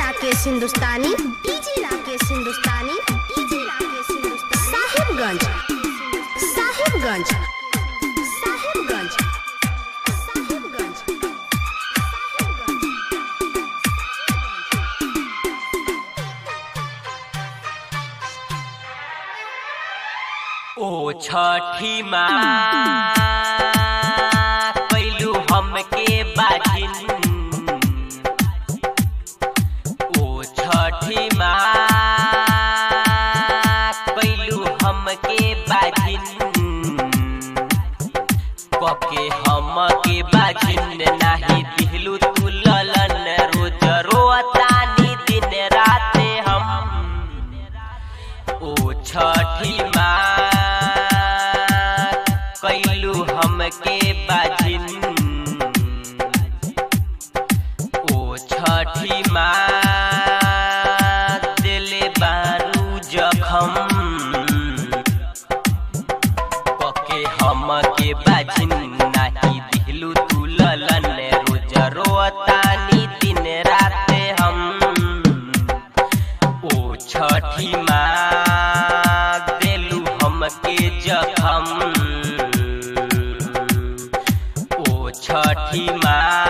राकेश हिंदुस्तानी डीजे राकेश हिंदुस्तानी डीजे राकेश हिंदुस्तानी साहिबगंज साहिबगंज साहिबगंज साहिबगंज ओ छठी माँ कैलू हमके बाजिन ओ छठी माँ कैलू हमके बाजिन कके हमके बाजिन नाही दिहलू तू ललन रोज रोतानी दिन राते हम ओ छठी माँ कैलू हमके बाजिन ओ छठी माँ दिले बारू जखम कके हमके बाजिन नाही दिहलू तू ललन रोज रोतानी दिन राते हम ओ छठी माँ देलू हमके जखम ओ छठी माँ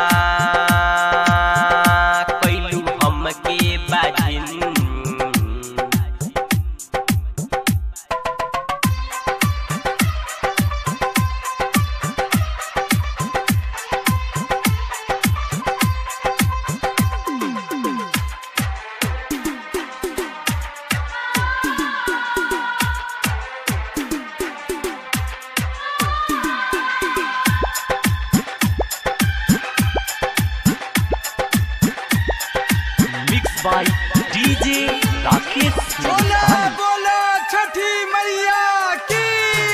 कैलू हमके बाजिन मिक्स बाय डीजे राकेश बोला हिंदुस्तानी बोला छठी मैया की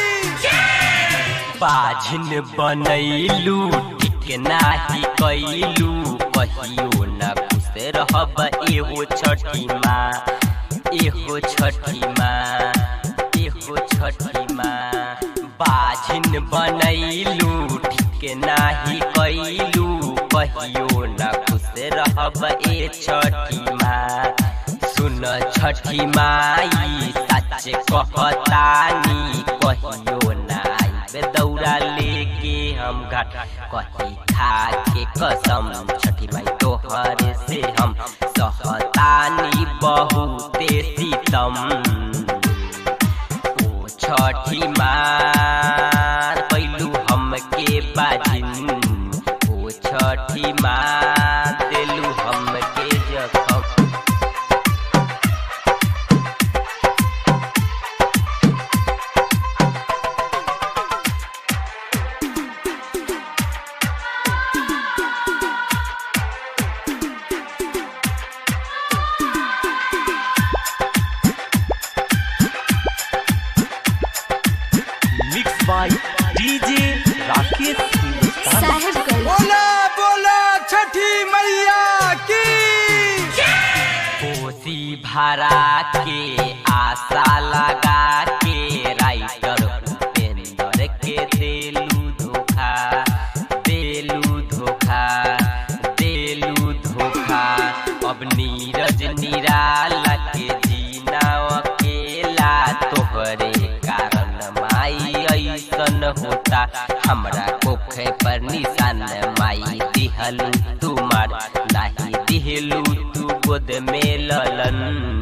बाझिन बनैलू ठीक नाही कैलू कहियो न खुश रहब एगो छठी माँ एगो छठी माँ एगो छठी माँ बाझिन बनैलू ठीक नाही कैलू कहियो न खुश रहब ए छठी माँ सुन छठी माई सच कहतानी कहियो नाई दौड़ा लेके हम घाट कही खा के कसम छठी माई तोहर से हम सहतानी बहुते सीतम ओ छठी मार कैलू हमके बाजिन ओ छठी माँ देलू हमके जखम मिक्स बाय डीजे राकेश हिंदुस्तानी साहिबगंज बोला बोला छठी मैया की कोसी भरा के आशा लगा के राइटर उपेंद्र के देलू धोखा देलू धोखा देलू धोखा अब नीरज निराला के जीना अकेला तोहरे कारण माई ऐसन होता हमरा कोखे पर निशान माई दिहलू तुमार नाही दिहलू तू गोद में ललन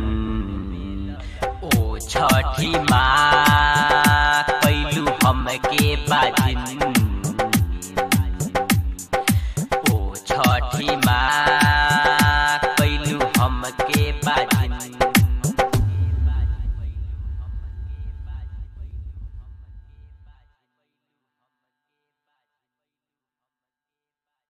ओ छठी माँ कैलू हमके बाजिन ओ छठी माँ कैलू हमके बाजिन